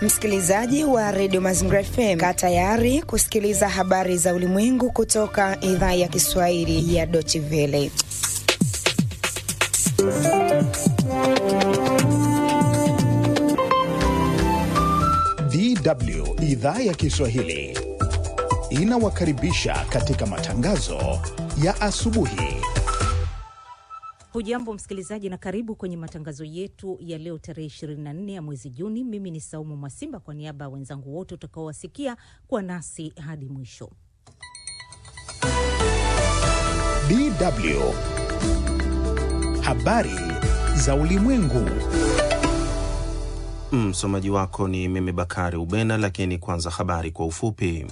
Msikilizaji wa redio Mazingira FM, kaa tayari kusikiliza habari za ulimwengu kutoka idhaa ya Kiswahili ya Deutsche Welle. DW idhaa ya Kiswahili inawakaribisha katika matangazo ya asubuhi. Hujambo msikilizaji, na karibu kwenye matangazo yetu ya leo tarehe 24 ya mwezi Juni. Mimi ni Saumu Mwasimba, kwa niaba ya wenzangu wote utakaowasikia kuwa nasi hadi mwisho. DW habari za ulimwengu. Msomaji wako ni mimi Bakari Ubena, lakini kwanza habari kwa ufupi.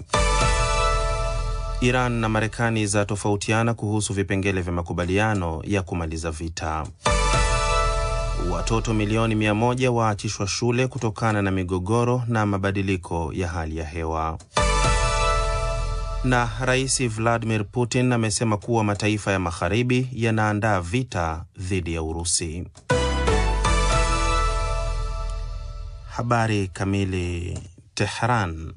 Iran na Marekani za tofautiana kuhusu vipengele vya makubaliano ya kumaliza vita. Watoto milioni mia moja waachishwa shule kutokana na migogoro na mabadiliko ya hali ya hewa. Na Rais Vladimir Putin amesema kuwa mataifa ya magharibi yanaandaa vita dhidi ya Urusi. Habari kamili. Tehran.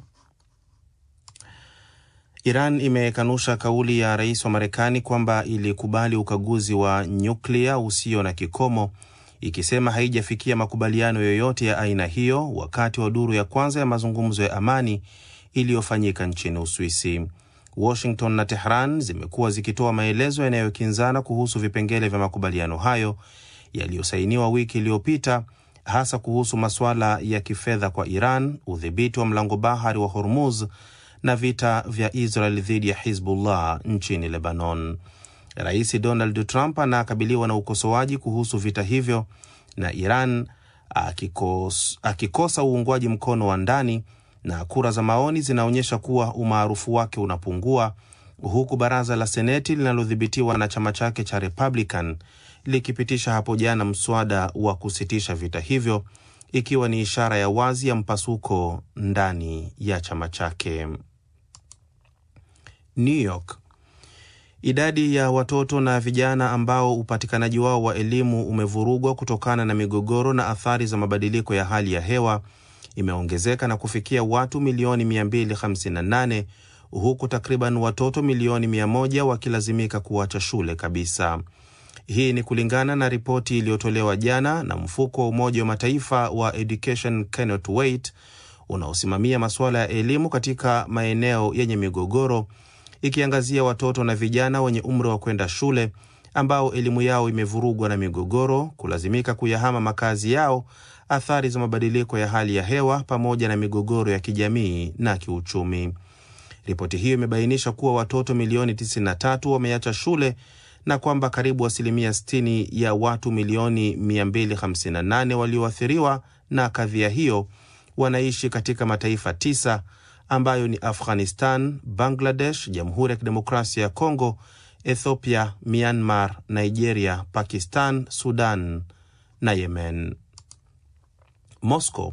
Iran imekanusha kauli ya rais wa Marekani kwamba ilikubali ukaguzi wa nyuklia usio na kikomo, ikisema haijafikia makubaliano yoyote ya aina hiyo wakati wa duru ya kwanza ya mazungumzo ya amani iliyofanyika nchini Uswisi. Washington na Tehran zimekuwa zikitoa maelezo yanayokinzana kuhusu vipengele vya makubaliano hayo yaliyosainiwa wiki iliyopita hasa kuhusu masuala ya kifedha kwa Iran, udhibiti wa mlango bahari wa Hormuz na vita vya Israel dhidi ya Hizbullah nchini Lebanon. Rais Donald Trump anakabiliwa na ukosoaji kuhusu vita hivyo na Iran akikos, akikosa uungwaji mkono wa ndani na kura za maoni zinaonyesha kuwa umaarufu wake unapungua, huku baraza la Seneti linalodhibitiwa na chama chake cha Republican likipitisha hapo jana mswada wa kusitisha vita hivyo ikiwa ni ishara ya wazi ya mpasuko ndani ya chama chake. New York. Idadi ya watoto na vijana ambao upatikanaji wao wa elimu umevurugwa kutokana na migogoro na athari za mabadiliko ya hali ya hewa imeongezeka na kufikia watu milioni 258 huku takriban watoto milioni 100 wakilazimika kuacha shule kabisa. Hii ni kulingana na ripoti iliyotolewa jana na mfuko wa Umoja wa Mataifa wa Education Cannot Wait unaosimamia masuala ya elimu katika maeneo yenye migogoro, ikiangazia watoto na vijana wenye umri wa kwenda shule ambao elimu yao imevurugwa na migogoro, kulazimika kuyahama makazi yao, athari za mabadiliko ya hali ya hewa, pamoja na migogoro ya kijamii na kiuchumi. Ripoti hiyo imebainisha kuwa watoto milioni 93 wameacha shule na kwamba karibu asilimia 60 ya watu milioni 258 walioathiriwa na kadhia hiyo wanaishi katika mataifa tisa ambayo ni Afghanistan, Bangladesh, Jamhuri ya Kidemokrasia ya Kongo, Ethiopia, Myanmar, Nigeria, Pakistan, Sudan na Yemen. Moscow.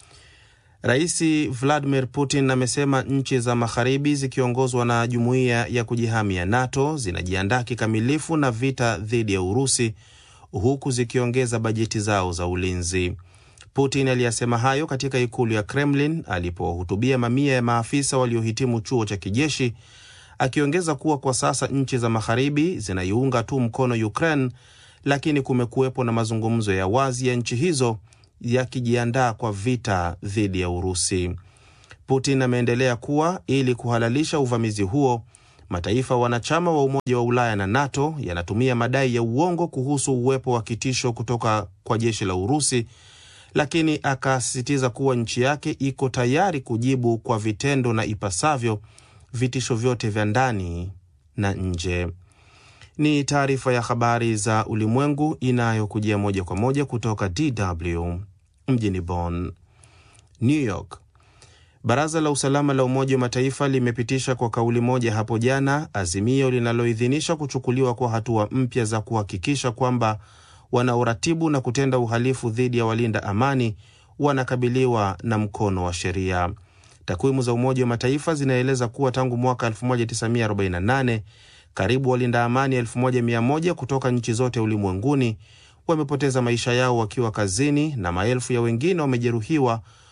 Rais Vladimir Putin amesema nchi za magharibi zikiongozwa na jumuiya ya kujihami ya NATO zinajiandaa kikamilifu na vita dhidi ya Urusi huku zikiongeza bajeti zao za ulinzi. Putin aliyasema hayo katika ikulu ya Kremlin alipowahutubia mamia ya maafisa waliohitimu chuo cha kijeshi, akiongeza kuwa kwa sasa nchi za magharibi zinaiunga tu mkono Ukraine, lakini kumekuwepo na mazungumzo ya wazi ya nchi hizo yakijiandaa kwa vita dhidi ya Urusi. Putin ameendelea kuwa ili kuhalalisha uvamizi huo, mataifa wanachama wa Umoja wa Ulaya na NATO yanatumia madai ya uongo kuhusu uwepo wa kitisho kutoka kwa jeshi la Urusi, lakini akasisitiza kuwa nchi yake iko tayari kujibu kwa vitendo na ipasavyo vitisho vyote vya ndani na nje. Ni taarifa ya habari za ulimwengu inayokujia moja kwa moja kutoka DW mjini Bonn. New York. Baraza la usalama la Umoja wa Mataifa limepitisha kwa kauli moja hapo jana azimio linaloidhinisha kuchukuliwa kwa hatua mpya za kuhakikisha kwamba wanaoratibu na kutenda uhalifu dhidi ya walinda amani wanakabiliwa na mkono wa sheria. Takwimu za Umoja wa Mataifa zinaeleza kuwa tangu mwaka 1948 karibu walinda amani 1100 kutoka nchi zote ulimwenguni wamepoteza maisha yao wakiwa kazini na maelfu ya wengine wamejeruhiwa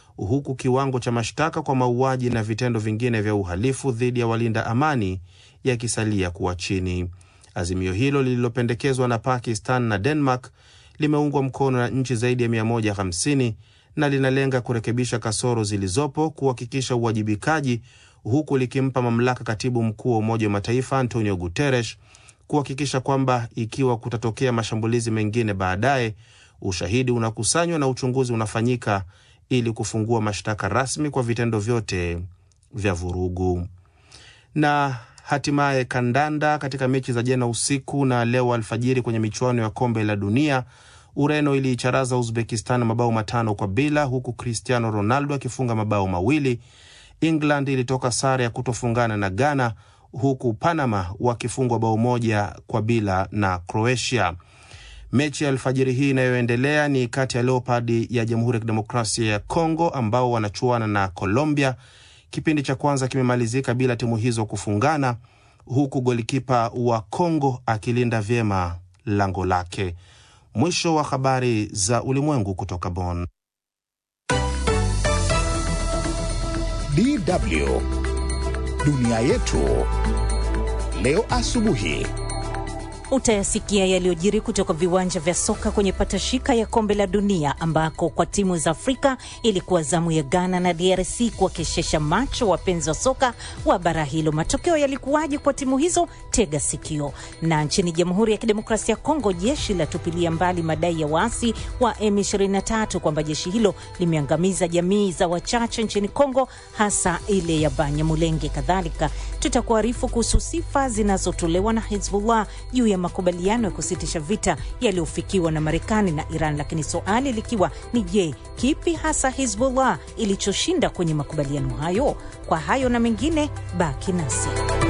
huku kiwango cha mashtaka kwa mauaji na vitendo vingine vya uhalifu dhidi ya walinda amani yakisalia kuwa chini. Azimio hilo lililopendekezwa na Pakistan na Denmark limeungwa mkono na nchi zaidi ya 150 na linalenga kurekebisha kasoro zilizopo, kuhakikisha uwajibikaji, huku likimpa mamlaka katibu mkuu wa Umoja wa Mataifa Antonio Guterres kuhakikisha kwamba ikiwa kutatokea mashambulizi mengine baadaye, ushahidi unakusanywa na uchunguzi unafanyika ili kufungua mashtaka rasmi kwa vitendo vyote vya vurugu. Na hatimaye kandanda, katika mechi za jana usiku na leo alfajiri kwenye michuano ya kombe la dunia, Ureno iliicharaza Uzbekistan mabao matano kwa bila, huku Cristiano Ronaldo akifunga mabao mawili. England ilitoka sare ya kutofungana na Ghana, huku Panama wakifungwa bao moja kwa bila na Croatia. Mechi ya alfajiri hii inayoendelea ni kati ya Leopard ya Jamhuri ya Kidemokrasia ya Kongo ambao wanachuana na Colombia. Kipindi cha kwanza kimemalizika bila timu hizo kufungana, huku golikipa wa Kongo akilinda vyema lango lake. Mwisho wa habari za ulimwengu kutoka Bonn. DW dunia yetu leo asubuhi. Utayasikia yaliyojiri kutoka viwanja vya soka kwenye patashika ya kombe la dunia ambako kwa timu za Afrika ilikuwa zamu ya Ghana na DRC kuwakeshesha macho wapenzi wa soka wa bara hilo. Matokeo yalikuwaje kwa timu hizo? Tega sikio. Na nchini Jamhuri ya Kidemokrasia ya Kongo, jeshi latupilia mbali madai ya waasi wa M23 kwamba jeshi hilo limeangamiza jamii za wachache nchini Kongo, hasa ile ya Banyamulenge. Kadhalika tutakuarifu kuhusu sifa zinazotolewa na Hezbollah juu ya makubaliano ya kusitisha vita yaliyofikiwa na Marekani na Iran, lakini swali likiwa ni je, kipi hasa Hezbollah ilichoshinda kwenye makubaliano hayo? Kwa hayo na mengine, baki nasi.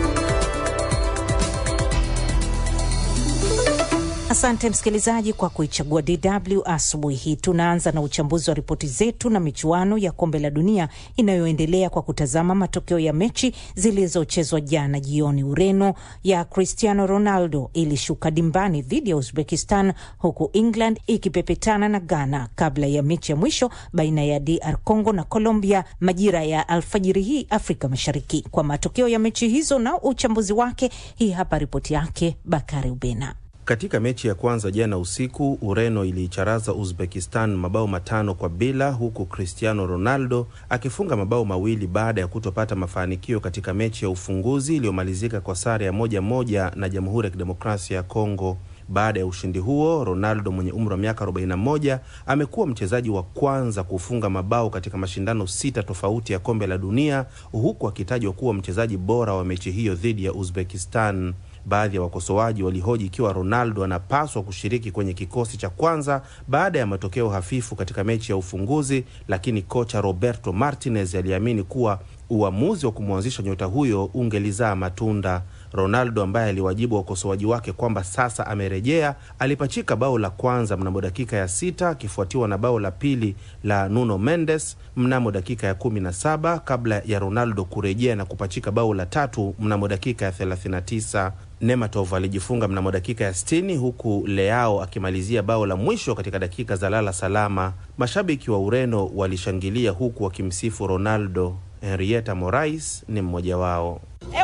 Asante msikilizaji kwa kuichagua DW asubuhi hii. Tunaanza na uchambuzi wa ripoti zetu na michuano ya kombe la dunia inayoendelea kwa kutazama matokeo ya mechi zilizochezwa jana jioni. Ureno ya Cristiano Ronaldo ilishuka dimbani dhidi ya Uzbekistan, huku England ikipepetana na Ghana kabla ya mechi ya mwisho baina ya DR Congo na Colombia majira ya alfajiri hii Afrika Mashariki. Kwa matokeo ya mechi hizo na uchambuzi wake, hii hapa ripoti yake Bakari Ubena. Katika mechi ya kwanza jana usiku, Ureno iliicharaza Uzbekistan mabao matano kwa bila, huku Cristiano Ronaldo akifunga mabao mawili baada ya kutopata mafanikio katika mechi ya ufunguzi iliyomalizika kwa sare ya moja moja na Jamhuri ya Kidemokrasia ya Kongo. Baada ya ushindi huo, Ronaldo mwenye umri wa miaka 41 amekuwa mchezaji wa kwanza kufunga mabao katika mashindano sita tofauti ya kombe la dunia, huku akitajwa kuwa mchezaji bora wa mechi hiyo dhidi ya Uzbekistan. Baadhi ya wakosoaji walihoji ikiwa Ronaldo anapaswa kushiriki kwenye kikosi cha kwanza baada ya matokeo hafifu katika mechi ya ufunguzi, lakini kocha Roberto Martinez aliamini kuwa uamuzi wa kumwanzisha nyota huyo ungelizaa matunda. Ronaldo ambaye aliwajibu wakosoaji wake kwamba sasa amerejea, alipachika bao la kwanza mnamo dakika ya sita akifuatiwa na bao la pili la Nuno Mendes mnamo dakika ya kumi na saba kabla ya Ronaldo kurejea na kupachika bao la tatu mnamo dakika ya 39. Nematov alijifunga mnamo dakika ya 60 huku Leao akimalizia bao la mwisho katika dakika za lala salama. Mashabiki wa Ureno walishangilia huku wakimsifu Ronaldo. Henrietta Morais ni mmoja wao.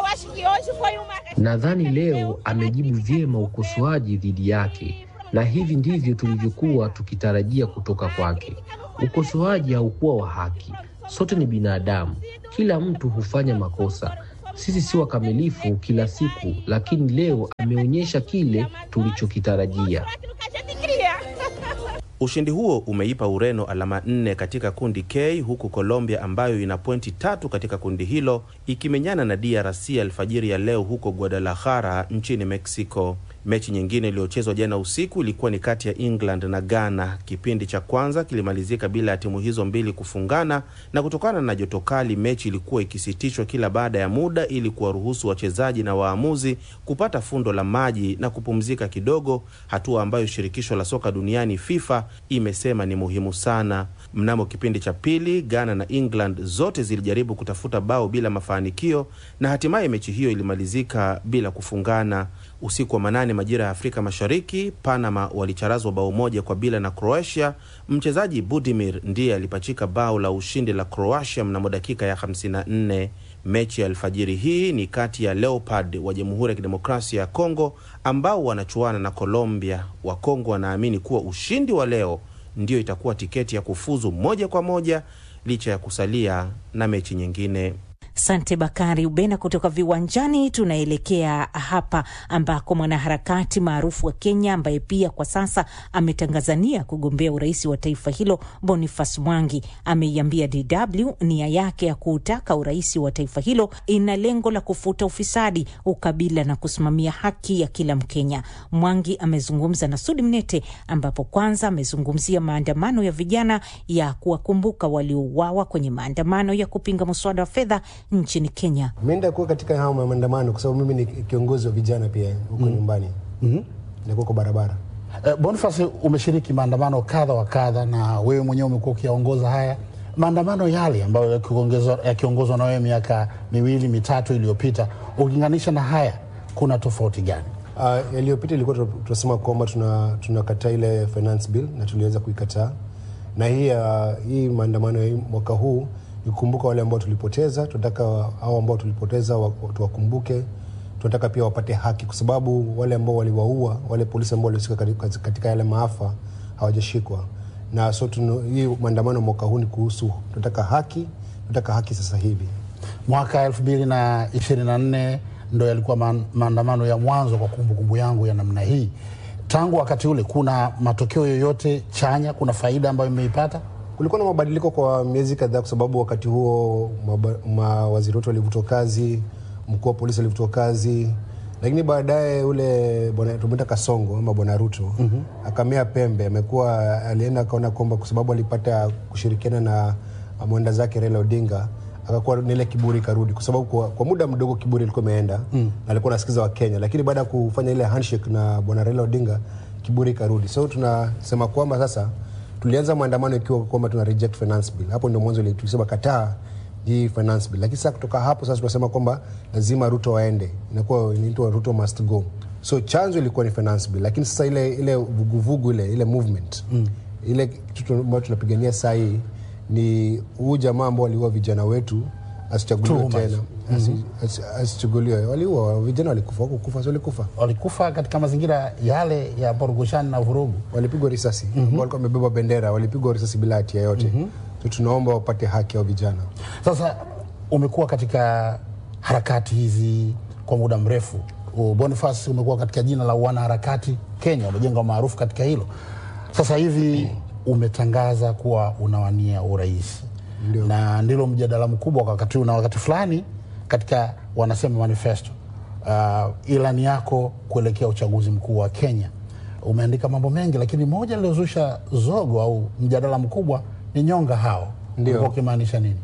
Nadhani leo amejibu vyema ukosoaji dhidi yake, na hivi ndivyo tulivyokuwa tukitarajia kutoka kwake. Ukosoaji haukuwa wa haki. Sote ni binadamu, kila mtu hufanya makosa. Sisi si wakamilifu kila siku, lakini leo ameonyesha kile tulichokitarajia. Ushindi huo umeipa Ureno alama nne katika kundi K, huku Colombia ambayo ina pointi tatu katika kundi hilo ikimenyana na DRC alfajiri ya leo huko Guadalajara nchini Mexico. Mechi nyingine iliyochezwa jana usiku ilikuwa ni kati ya England na Ghana. Kipindi cha kwanza kilimalizika bila ya timu hizo mbili kufungana, na kutokana na joto kali, mechi ilikuwa ikisitishwa kila baada ya muda ili kuwaruhusu wachezaji na waamuzi kupata fundo la maji na kupumzika kidogo, hatua ambayo shirikisho la soka duniani FIFA imesema ni muhimu sana. Mnamo kipindi cha pili, Ghana na England zote zilijaribu kutafuta bao bila mafanikio na hatimaye mechi hiyo ilimalizika bila kufungana. Usiku wa manane majira ya Afrika Mashariki, Panama walicharazwa bao moja kwa bila na Croatia. Mchezaji Budimir ndiye alipachika bao la ushindi la Croatia mnamo dakika ya 54. Mechi ya alfajiri hii ni kati ya Leopard wa Jamhuri ya Kidemokrasia ya Kongo ambao wanachuana na Colombia. Wakongo wanaamini kuwa ushindi wa leo ndiyo itakuwa tiketi ya kufuzu moja kwa moja licha ya kusalia na mechi nyingine. Sante Bakari Ubena kutoka viwanjani. Tunaelekea hapa ambako mwanaharakati maarufu wa Kenya ambaye pia kwa sasa ametangazania kugombea urais wa taifa hilo, Boniface Mwangi ameiambia DW nia yake ya kuutaka urais wa taifa hilo ina lengo la kufuta ufisadi, ukabila na kusimamia haki ya kila Mkenya. Mwangi amezungumza na Sudi Mnete, ambapo kwanza amezungumzia maandamano ya vijana ya kuwakumbuka waliouawa kwenye maandamano ya kupinga mswada wa fedha nchini Kenya. Mi ndakuwa katika hao maandamano kwa sababu mimi ni kiongozi wa vijana pia huko mm. nyumbani mm-hmm. nakuwa kwa barabara. Uh, Boniface, umeshiriki maandamano kadha wa kadha na wewe mwenyewe umekuwa ukiyaongoza haya maandamano yale ambayo yakiongozwa na wewe miaka miwili mitatu iliyopita, ukilinganisha na haya, kuna tofauti gani? Uh, yaliyopita ilikuwa tunasema kwamba tunakataa tuna ile finance bill na tuliweza kuikataa, na hii uh, hii maandamano ya mwaka huu nikumbuka wale ambao tulipoteza. Tunataka hao ambao tulipoteza tuwakumbuke. Tunataka pia wapate haki, kwa sababu wale ambao waliwaua, wale polisi ambao walihusika katika yale maafa hawajashikwa. Na so tunu, hii maandamano mwaka huu ni kuhusu, tunataka haki, tunataka haki sasa hivi. Mwaka elfu mbili na ishirini na nne ndo yalikuwa maandamano ya mwanzo kwa kumbukumbu kumbu yangu ya namna hii. Tangu wakati ule, kuna matokeo yoyote chanya? Kuna faida ambayo imeipata? Kulikuwa na mabadiliko kwa miezi kadhaa, kwa sababu wakati huo mawaziri wetu walivutwa kazi, mkuu wa polisi alivutwa kazi, lakini baadaye ule bwana tumeita Kasongo ama bwana Ruto mm -hmm. akamea pembe. Amekuwa alienda akaona kwamba kwa sababu alipata kushirikiana na mwenda zake Raila Odinga, akakuwa nile kiburi karudi, kwa sababu kwa, kwa muda mdogo kiburi ilikuwa imeenda mm. na alikuwa anasikiza wa Kenya, lakini baada ya kufanya ile handshake na bwana Raila Odinga kiburi karudi. So tunasema kwamba sasa tulianza maandamano ikiwa kwamba tuna reject finance bill. Hapo ndio mwanzo tulisema kataa hii finance bill, lakini sasa kutoka hapo sasa tunasema kwamba lazima Ruto waende, inakuwa inaitwa Ruto must go. So chanzo ilikuwa ni finance bill, lakini sasa ile ile vuguvugu ile ile movement mm. ile kitu ambayo tunapigania saa hii ni huu jamaa ambao waliua vijana wetu asichaguliwe tena mm -hmm. asichaguliwe. Waliua vijana, walikufa wakukufa, si walikufa, walikufa katika mazingira yale ya porugushani na vurugu, walipigwa risasi mm -hmm. walikuwa wamebeba bendera, walipigwa risasi bila hatia yote mm -hmm. so tunaomba wapate haki ya vijana. Sasa umekuwa katika harakati hizi kwa muda mrefu. Boniface, umekuwa katika jina la wanaharakati Kenya, umejenga maarufu katika hilo. Sasa hivi umetangaza kuwa unawania urais Ndiyo. na ndilo mjadala mkubwa kwa wakati huu, na wakati fulani katika wanasema manifesto uh, ilani yako kuelekea uchaguzi mkuu wa Kenya umeandika mambo mengi, lakini moja liliozusha zogo au mjadala mkubwa ni nyonga hao. Ulikuwa ukimaanisha nini?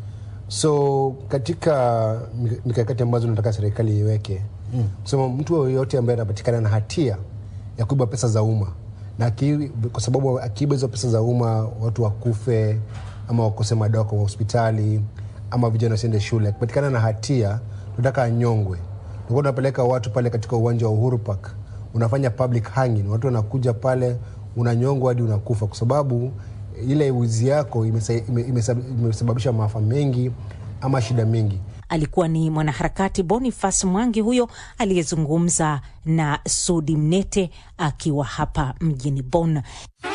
So katika mikakati ambazo nataka serikali iweke mm. kusema mtu yoyote ambaye anapatikana na hatia ya kuiba pesa za umma na ki, kwa sababu akiiba hizo pesa za umma watu wakufe ama wakose madawa kwa hospitali ama vijana wasiende shule, akipatikana na hatia tunataka anyongwe. Tulikuwa tunapeleka watu pale katika uwanja wa Uhuru Park, unafanya public hanging, watu wanakuja pale, unanyongwa hadi unakufa, kwa sababu ile wizi yako imesababisha maafa mengi ama shida mingi. Alikuwa ni mwanaharakati Boniface Mwangi huyo aliyezungumza na Sudi Mnete akiwa hapa mjini Bonn.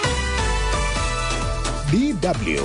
DW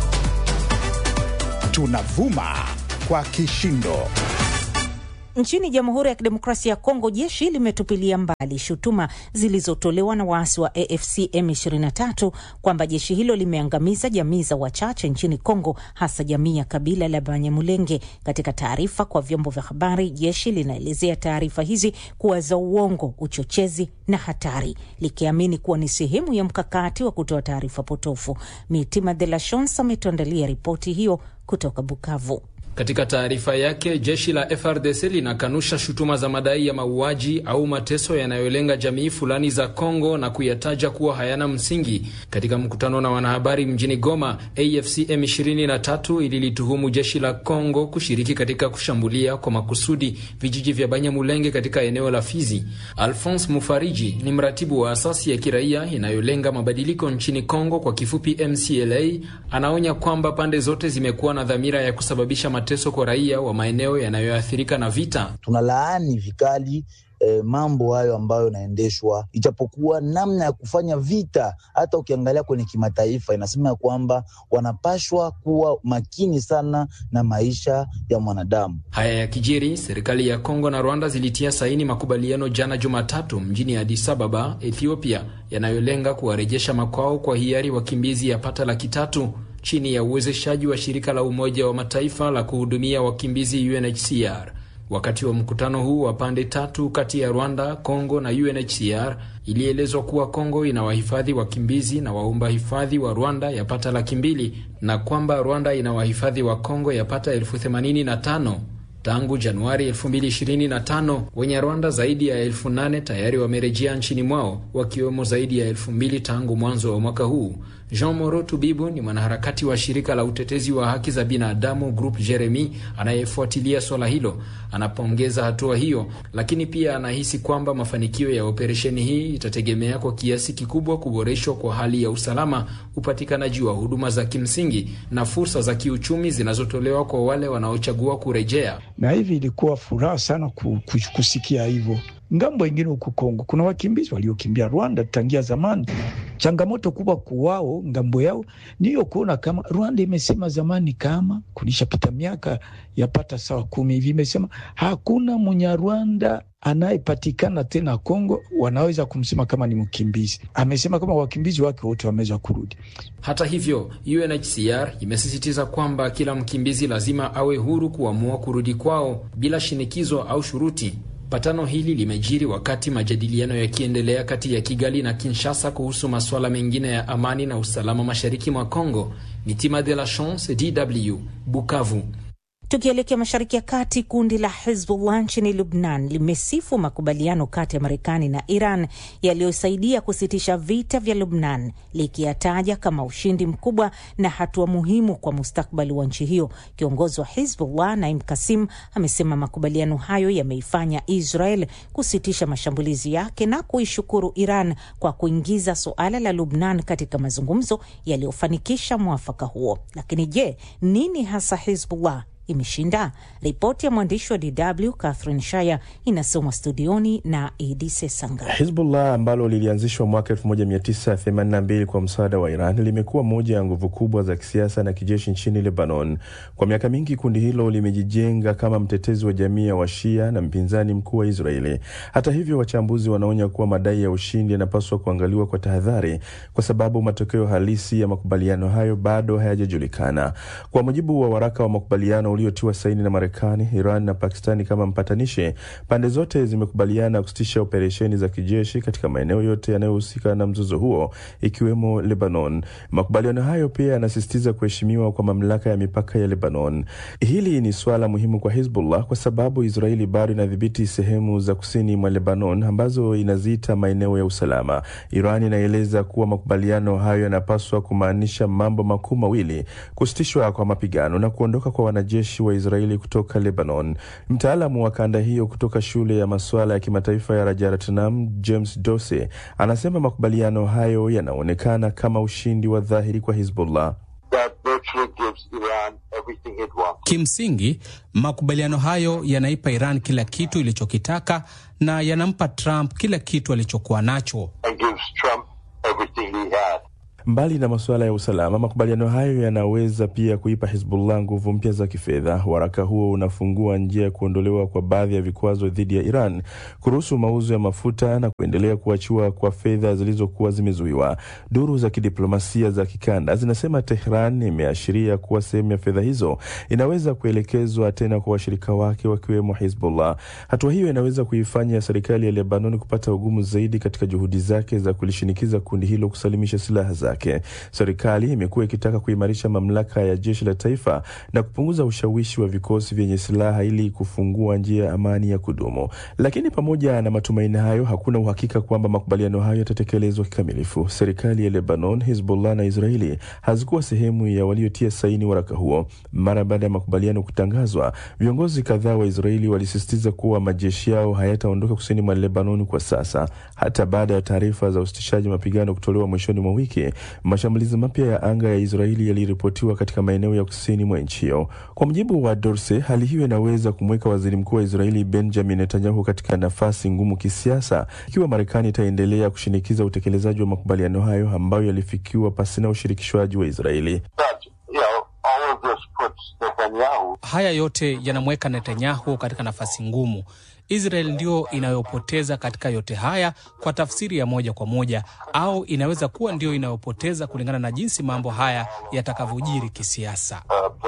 tunavuma kwa kishindo. Nchini Jamhuri ya Kidemokrasia ya Kongo, jeshi limetupilia mbali shutuma zilizotolewa na waasi wa AFC M23 kwamba jeshi hilo limeangamiza jamii za wachache nchini Kongo, hasa jamii ya kabila la Banyamulenge. Katika taarifa kwa vyombo vya habari, jeshi linaelezea taarifa hizi kuwa za uongo, uchochezi na hatari, likiamini kuwa ni sehemu ya mkakati wa kutoa taarifa potofu. Mitima de la Shons ametuandalia ripoti hiyo kutoka Bukavu. Katika taarifa yake, jeshi la FRDC linakanusha shutuma za madai ya mauaji au mateso yanayolenga jamii fulani za Kongo na kuyataja kuwa hayana msingi. Katika mkutano na wanahabari mjini Goma, AFC M23 ililituhumu jeshi la Kongo kushiriki katika kushambulia kwa makusudi vijiji vya Banyamulenge katika eneo la Fizi. Alphonse Mufariji ni mratibu wa asasi ya kiraia inayolenga mabadiliko nchini Kongo, kwa kifupi MCLA, anaonya kwamba pande zote zimekuwa na dhamira ya kusababisha mateso kwa raia wa maeneo yanayoathirika na vita. Tunalaani vikali E, mambo hayo ambayo yanaendeshwa, ijapokuwa namna ya kufanya vita, hata ukiangalia kwenye kimataifa inasema ya kwamba wanapashwa kuwa makini sana na maisha ya mwanadamu. Haya ya kijiri, serikali ya Kongo na Rwanda zilitia saini makubaliano jana Jumatatu mjini Addis Ababa, Ethiopia, yanayolenga kuwarejesha makwao kwa hiari wakimbizi yapata laki tatu chini ya uwezeshaji wa shirika la Umoja wa Mataifa la kuhudumia wakimbizi UNHCR. Wakati wa mkutano huu wa pande tatu kati ya Rwanda, Kongo na UNHCR, ilielezwa kuwa Kongo ina wahifadhi wakimbizi na waomba hifadhi wa Rwanda yapata laki mbili na kwamba Rwanda ina wahifadhi wa Kongo yapata elfu themanini na tano. Tangu Januari 2025 wenye Rwanda zaidi ya elfu nane tayari wamerejea nchini mwao wakiwemo zaidi ya elfu mbili tangu mwanzo wa mwaka huu. Jean Moro Tubibu ni mwanaharakati wa shirika la utetezi wa haki za binadamu Group Jeremy anayefuatilia swala hilo. Anapongeza hatua hiyo, lakini pia anahisi kwamba mafanikio ya operesheni hii itategemea kwa kiasi kikubwa kuboreshwa kwa hali ya usalama, upatikanaji wa huduma za kimsingi na fursa za kiuchumi zinazotolewa kwa wale wanaochagua kurejea. Na hivi ilikuwa furaha sana kusikia hivyo. Ngambo ingine huku Kongo kuna wakimbizi waliokimbia Rwanda tangia zamani. Changamoto kubwa kuwao ngambo yao niyo kuona kama Rwanda imesema zamani, kama kulishapita miaka yapata sawa kumi hivi, imesema hakuna Munyarwanda anayepatikana tena Kongo wanaweza kumsema kama ni mkimbizi. Amesema kama wakimbizi wake wote wameweza kurudi. Hata hivyo, UNHCR imesisitiza kwamba kila mkimbizi lazima awe huru kuamua kurudi kwao bila shinikizo au shuruti. Patano hili limejiri wakati majadiliano yakiendelea kati ya Kigali na Kinshasa kuhusu masuala mengine ya amani na usalama mashariki mwa Kongo. Mitima de la Chance, DW, Bukavu. Tukielekea mashariki ya kati, kundi la Hezbollah nchini Lubnan limesifu makubaliano kati ya Marekani na Iran yaliyosaidia kusitisha vita vya Lubnan, likiyataja kama ushindi mkubwa na hatua muhimu kwa mustakbali wa nchi hiyo. Kiongozi wa Hezbollah Naim Kasim amesema makubaliano hayo yameifanya Israel kusitisha mashambulizi yake na kuishukuru Iran kwa kuingiza suala la Lubnan katika mazungumzo yaliyofanikisha mwafaka huo. Lakini je, nini hasa Hezbollah imeshinda? Ripoti ya mwandishi wa DW Catherine Shaya inasomwa studioni na Idi Sesanga. Hizbullah ambalo lilianzishwa mwaka 1982 kwa msaada wa Iran limekuwa moja ya nguvu kubwa za kisiasa na kijeshi nchini Lebanon. Kwa miaka mingi, kundi hilo limejijenga kama mtetezi wa jamii ya Washia na mpinzani mkuu wa Israeli. Hata hivyo, wachambuzi wanaonya kuwa madai ya ushindi yanapaswa kuangaliwa kwa tahadhari, kwa sababu matokeo halisi ya makubaliano hayo bado hayajajulikana. Kwa mujibu wa waraka wa makubaliano uliotiwa saini na Marekani, Iran na Pakistani kama mpatanishi, pande zote zimekubaliana kusitisha operesheni za kijeshi katika maeneo yote yanayohusika na mzozo huo, ikiwemo Lebanon. Makubaliano hayo pia yanasisitiza kuheshimiwa kwa mamlaka ya mipaka ya Lebanon. Hili ni suala muhimu kwa Hizbullah kwa sababu Israeli bado inadhibiti sehemu za kusini mwa Lebanon ambazo inaziita maeneo ya usalama. Iran inaeleza kuwa makubaliano hayo yanapaswa kumaanisha mambo makuu mawili: kusitishwa kwa mapigano na kuondoka kwa wanajeshi wa Israeli kutoka Lebanon. Mtaalamu wa kanda hiyo kutoka shule ya masuala ya kimataifa ya Rajaratnam, James Dose, anasema makubaliano hayo yanaonekana kama ushindi wa dhahiri kwa Hizbullah. Kimsingi, makubaliano hayo yanaipa Iran kila kitu ilichokitaka na yanampa Trump kila kitu alichokuwa nacho. Mbali na masuala ya usalama, makubaliano hayo yanaweza pia kuipa Hizbullah nguvu mpya za kifedha. Waraka huo unafungua njia ya kuondolewa kwa baadhi ya vikwazo dhidi ya Iran, kuruhusu mauzo ya mafuta na kuendelea kuachiwa kwa fedha zilizokuwa zimezuiwa. Duru za kidiplomasia za kikanda zinasema Tehran imeashiria kuwa sehemu ya fedha hizo inaweza kuelekezwa tena kwa washirika wake wakiwemo Hizbullah. Hatua hiyo inaweza kuifanya serikali ya Lebanon kupata ugumu zaidi katika juhudi zake za kulishinikiza kundi hilo kusalimisha silaha zake. zake. Serikali imekuwa ikitaka kuimarisha mamlaka ya jeshi la taifa na kupunguza ushawishi wa vikosi vyenye silaha ili kufungua njia ya amani ya kudumu. Lakini pamoja na matumaini hayo, hakuna uhakika kwamba makubaliano hayo yatatekelezwa kikamilifu. Serikali ya Lebanon, Hizbullah na Israeli hazikuwa sehemu ya waliotia saini waraka huo. Mara baada ya makubaliano kutangazwa, viongozi kadhaa wa Israeli walisisitiza kuwa majeshi yao hayataondoka kusini mwa Lebanon kwa sasa. Hata baada ya taarifa za usitishaji mapigano kutolewa mwishoni mwa wiki, mashambulizi mapya ya anga ya Israeli yaliripotiwa katika maeneo ya kusini mwa nchi hiyo. Kwa mujibu wa Dorse, hali hiyo inaweza kumweka waziri mkuu wa Israeli Benjamin Netanyahu katika nafasi ngumu kisiasa ikiwa Marekani itaendelea kushinikiza utekelezaji wa makubaliano hayo ambayo yalifikiwa pasina ushirikishwaji wa Israeli. Haya yote yanamweka Netanyahu katika nafasi ngumu. Israel ndio inayopoteza katika yote haya kwa tafsiri ya moja kwa moja, au inaweza kuwa ndio inayopoteza kulingana na jinsi mambo haya yatakavyojiri kisiasa.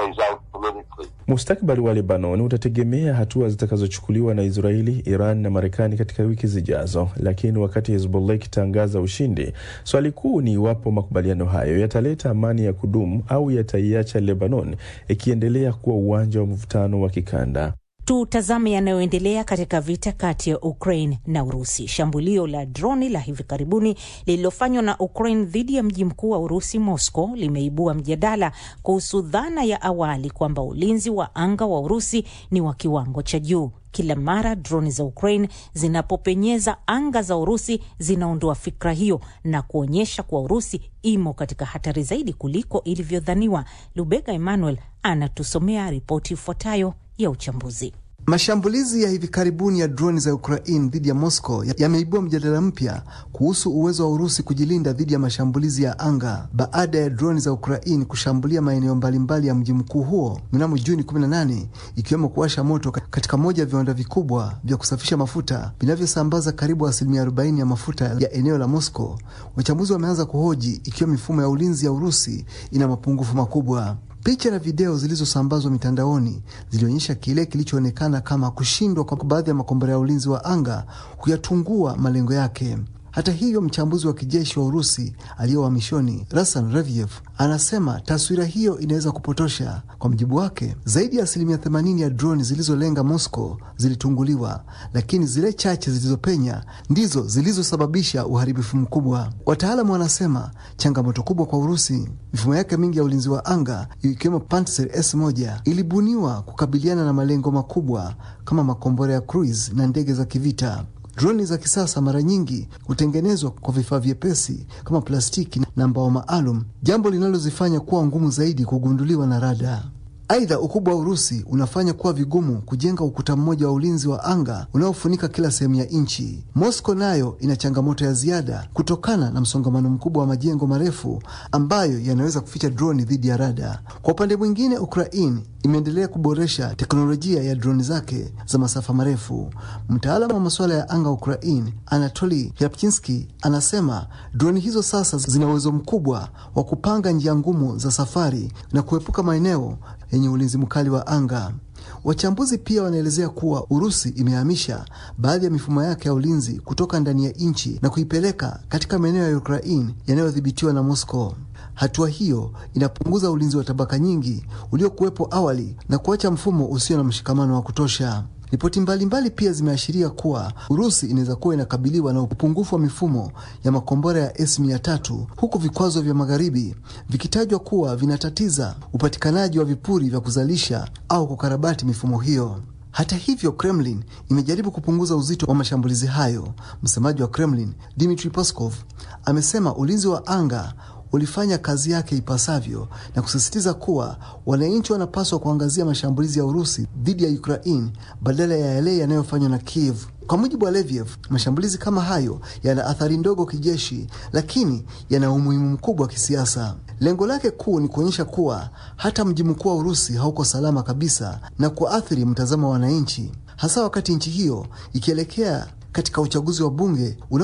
Mustakabali wa Lebanon utategemea hatua zitakazochukuliwa na Israeli, Iran na Marekani katika wiki zijazo. Lakini wakati Hezbollah ikitangaza ushindi, swali kuu ni iwapo makubaliano hayo yataleta amani ya kudumu au yataiacha Lebanon ikiendelea kuwa uwanja wa mvutano wa kikanda. Tutazame yanayoendelea katika vita kati ya Ukraine na Urusi. Shambulio la droni la hivi karibuni lililofanywa na Ukraine dhidi ya mji mkuu wa Urusi, Moscow, limeibua mjadala kuhusu dhana ya awali kwamba ulinzi wa anga wa Urusi ni wa kiwango cha juu. Kila mara droni za Ukraine zinapopenyeza anga za Urusi zinaondoa fikra hiyo na kuonyesha kuwa Urusi imo katika hatari zaidi kuliko ilivyodhaniwa. Lubega Emmanuel anatusomea ripoti ifuatayo ya uchambuzi. Mashambulizi ya hivi karibuni ya droni za Ukraine dhidi ya Moscow yameibua mjadala mpya kuhusu uwezo wa Urusi kujilinda dhidi ya mashambulizi ya anga baada ya droni za Ukraine kushambulia maeneo mbalimbali ya mji mkuu huo mnamo Juni 18, ikiwemo kuwasha moto katika moja ya viwanda vikubwa vya kusafisha mafuta vinavyosambaza karibu asilimia 40 ya mafuta ya eneo la Moscow. Wachambuzi wameanza kuhoji ikiwa mifumo ya ulinzi ya Urusi ina mapungufu makubwa. Picha na video zilizosambazwa mitandaoni zilionyesha kile kilichoonekana kama kushindwa kwa baadhi ya makombora ya ulinzi wa anga kuyatungua malengo yake. Hata hivyo, mchambuzi wa kijeshi wa Urusi aliye uhamishoni Rasan Reviev anasema taswira hiyo inaweza kupotosha. Kwa mjibu wake, zaidi ya asilimia 80 ya droni zilizolenga Moscow zilitunguliwa, lakini zile chache zilizopenya ndizo zilizosababisha uharibifu mkubwa. Wataalamu wanasema changamoto kubwa kwa Urusi, mifumo yake mingi ya ulinzi wa anga ikiwemo Pantsir S1 ilibuniwa kukabiliana na malengo makubwa kama makombora ya cruise na ndege za kivita. Droni za kisasa mara nyingi hutengenezwa kwa vifaa vyepesi kama plastiki na mbao maalum, jambo linalozifanya kuwa ngumu zaidi kugunduliwa na rada. Aidha, ukubwa wa Urusi unafanya kuwa vigumu kujenga ukuta mmoja wa ulinzi wa anga unaofunika kila sehemu ya nchi. Moscow nayo ina changamoto ya ziada kutokana na msongamano mkubwa wa majengo marefu ambayo yanaweza kuficha droni dhidi ya rada. Kwa upande mwingine, Ukraine imeendelea kuboresha teknolojia ya droni zake za masafa marefu. Mtaalamu wa masuala ya anga wa Ukraine, Anatoli Yapchinski, anasema droni hizo sasa zina uwezo mkubwa wa kupanga njia ngumu za safari na kuepuka maeneo yenye ulinzi mkali wa anga. Wachambuzi pia wanaelezea kuwa Urusi imehamisha baadhi ya mifumo yake ya ulinzi kutoka ndani ya nchi na kuipeleka katika maeneo ya Ukraine yanayodhibitiwa na Moscow. Hatua hiyo inapunguza ulinzi wa tabaka nyingi uliokuwepo awali na kuacha mfumo usio na mshikamano wa kutosha. Ripoti mbalimbali pia zimeashiria kuwa Urusi inaweza kuwa inakabiliwa na upungufu wa mifumo ya makombora ya S-300 huku vikwazo vya magharibi vikitajwa kuwa vinatatiza upatikanaji wa vipuri vya kuzalisha au kukarabati mifumo hiyo. Hata hivyo, Kremlin imejaribu kupunguza uzito wa mashambulizi hayo. Msemaji wa Kremlin Dmitry Peskov amesema ulinzi wa anga ulifanya kazi yake ipasavyo na kusisitiza kuwa wananchi wanapaswa kuangazia mashambulizi ya Urusi dhidi ya Ukraine badala ya yale yanayofanywa na Kiev. Kwa mujibu wa Leviev, mashambulizi kama hayo yana athari ndogo kijeshi, lakini yana umuhimu mkubwa wa kisiasa. Lengo lake kuu ni kuonyesha kuwa hata mji mkuu wa Urusi hauko salama kabisa na kuathiri mtazamo wa wananchi, hasa wakati nchi hiyo ikielekea katika uchaguzi wa bunge una